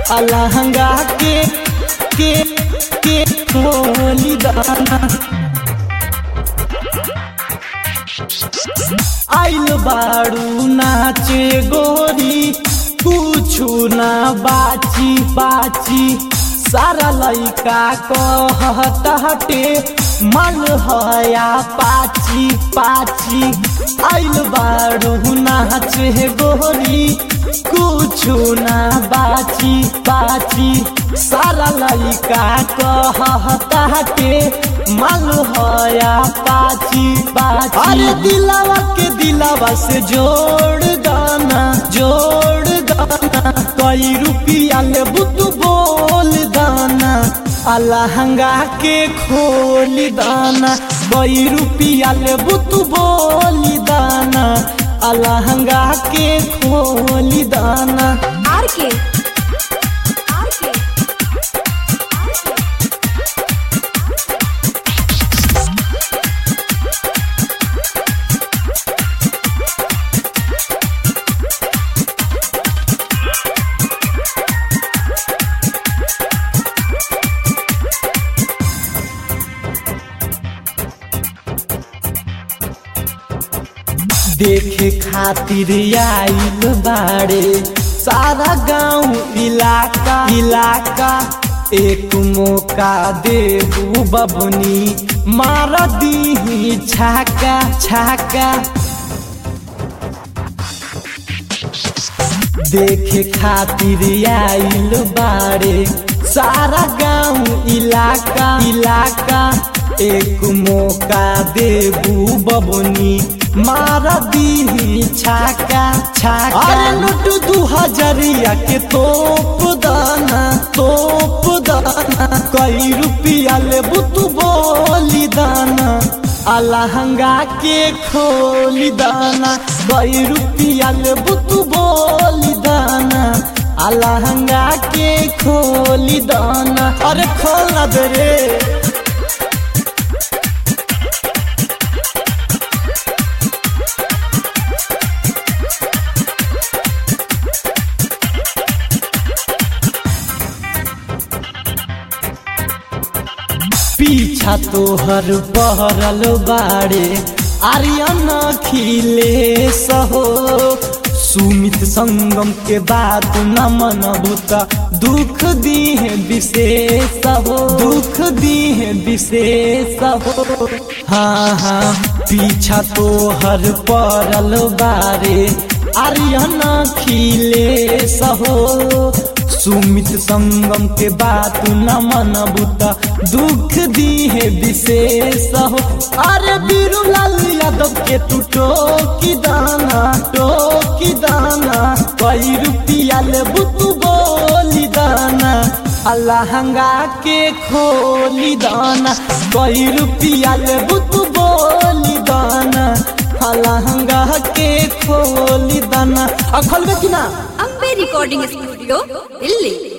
अलहंगा के के के खोली दाना आइल बाड़ू नाचे गोरी कुछु ना बाची बाची सारा लइका कहत हटे मन हया पाची पाची आइल बाड़ू नाचे गोरी कुछु ना बाची बाची सारा लइका कहत हटे मन हया पाची पाची अरे दिलावा के दिलावा से जोड़ दाना जोड़ दाना कई रुपया ले बुतु बोल दाना अलहंगा के खोली दाना कई रुपया ले बुतु बोली दाना अलहंगा के खोली दाना आर के आर के देखे खातिर आइल बाड़े सारा गांव इलाका इलाका एक मौका देबू बबनी मार दी छाका छाका देखे खातिर आइल बाड़े सारा गांव इलाका इलाका एक मौका देबू बबनी मार दी छाका छाका अरे लुट दू हजरिया के तोप दाना तोप दाना कई रुपया ले बुतु बोली दाना अलहंगा के खोली दाना कई रुपया ले बुतु बोली दाना अलहंगा के खोली दाना अरे खोल ना दे रे पीछा तोहर बहरल बाड़े आर्यन खिले सहो सुमित संगम के बात न मनबू त दुख दीहे विशेष हो दुख दीहे विशेष हो हाँ हाँ पीछा तोहर पड़ल बारे आर्यन खिले सहो सुमित संगम के बात न मनबू त दुख दीहे विशेष हो अरे बीरूलाल यादव के तू टोकी दाना टोकी दाना कई रुपया ले बुतू बोली दाना अलहंगा के खोली दाना कई रुपया ले बुतू बोली दाना अलहंगा के खोली दाना अखल में कि ना अम्बे रिकॉर्डिंग स्टूडियो दिल्ली